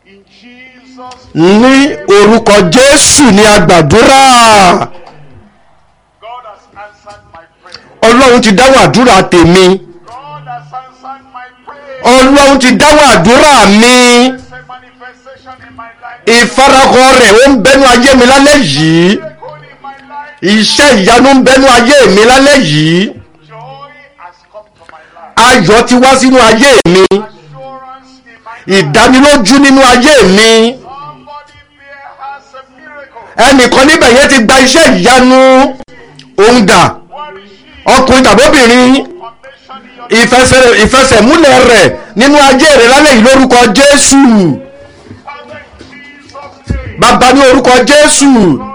In Jesus' ní orúkọ jésù ní agbàdúrà God has answered my prayer. ọlọ́run ti dáhùn àdúrà tèmi God has answered my prayer. ọlọ́run ti dáhùn àdúrà mi There's a manifestation in my life. ìfarahàn rẹ̀ ó ń bẹnu ayé mi lálẹ́ yìí Miracle in my life. iṣẹ́ ìyanu ń bẹnu ayé mi lálẹ́ yìí Joy has come to my life. ayọ̀ ti wá sínú ayé mi Assurance in my life. ìdánilójú nínú ayé mi Somebody there has a miracle. ẹnìkan níbẹ̀ yẹn ti gba iṣẹ́ ìyanu òun dà What is she? ọkùnrin tàbóbìnrin Foundation in your ìfẹsẹ̀ ìfẹsẹ̀múlẹ̀ rẹ̀ nínú ayé rẹ̀ lálẹ́ yìí lórúkọ jésù Father in Jesus' name. bàbá ní orúkọ jésù